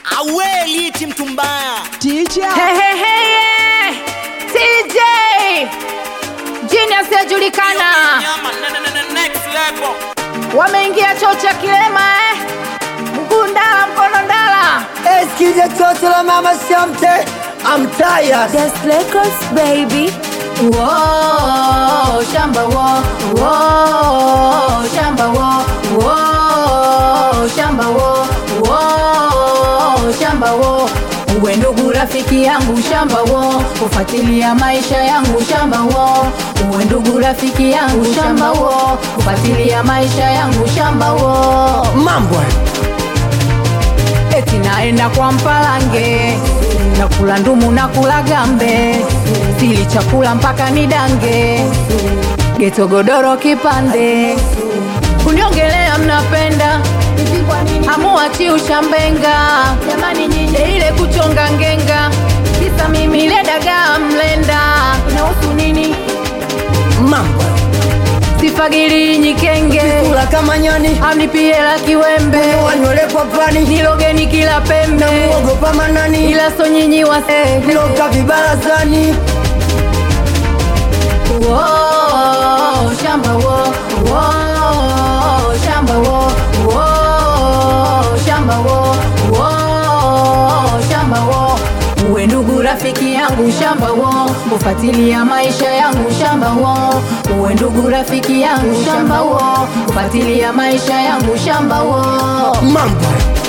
awe liti mtu mbaya Teacher. Hey, hey, hey, yeah. TJ Genius yajulikana, Nyama, ne- ne- ne- ne- next level. wameingia choo cha kilema eh. Mguu ndala, mkono ndala. Eskide toto la mama Shamte, I'm tired. Just Records baby. Whoa, shamba wo, whoa, shamba wo, whoa, shamba wo, whoa, shamba wo. Uwe ndugu rafiki yangu shamba wo, kufuatilia maisha yangu shamba wo. Uwe ndugu rafiki yangu shamba wo, kufuatilia maisha yangu shamba wo. Mambo eti naenda kwa mpalange nakula ndumu na kula gambe sili chakula mpaka nidange geto godoro kipande kuniongelea mnapenda hamuachi ushambenga jamani nyinyi ile kuchonga ngenga kisa mimi ile dagaa mlenda inahusu nini mambo sifagili nyikenge kula kama nyani, amnipie la kiwembe wanywele kwa pani, nilogeni kila pembe muogopa manani, ila so nyinyi wase loka vibarazani. Whoa, shamba wo, whoa, shamba wo, whoa, shamba wo, whoa, shamba wo. Uwe ndugu rafiki yangu shamba wo, kufuatilia maisha yangu shamba wo. Uwe ndugu rafiki yangu shamba wo, kufuatilia maisha yangu shamba wo. Mambo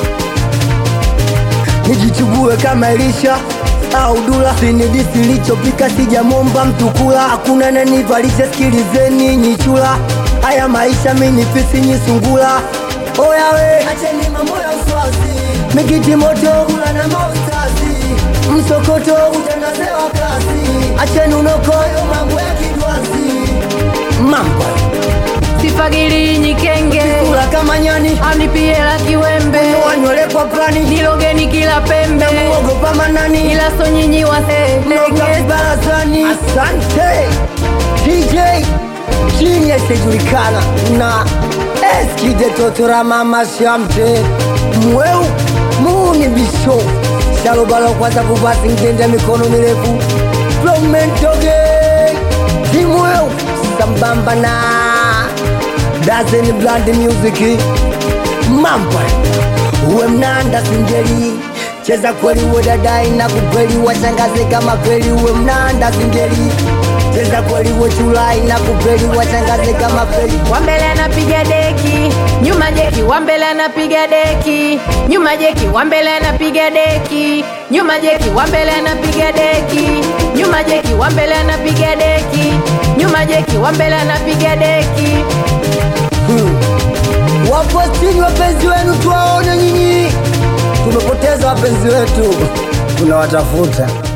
nijichubue kama Elisha au Dula, sinidisi lichopika sijamwomba mtu kula, hakuna nanivalisha, sikilizeni nyichula, haya maisha mini fisi nyisungula, oya we, acheni mambo ya uswazi, mikiti moto kula na maustazi, msokoto utangazewa kasi, acheni unokoyo mambo ya kidwazi, mambo Sifagili nyikenge, kula kama nyani, amnipie la kiwembe, wanywele kwa pani, nilogeni kila pembe. muogopa manani ila so nyinyi Loka wasenge vibarazani. Asante DJ Genius yajulikana na Eskide Totora Mama Shamte Mweu Muni Bisho Shalobalo kwanza kuvasi ngende mikono mirefu Flomentoge Kimweu sambamba na Dazen Blind Music Mambo uwe mnanda singeli cheza kweli uwe dadai na kukweli washangaze kama kweli uwe mnanda singeli cheza kweli uwe chulai na kukweli washangaze kama kweli wambele anapiga deki nyuma jeki wambele anapiga deki nyuma jeki wambele anapiga deki nyuma jeki wambele anapiga deki nyuma jeki wambele anapiga deki nyuma jeki wambele anapiga deki wapo chini wapenzi wenu tuwaone nyinyi tumepoteza wapenzi wetu tunawatafuta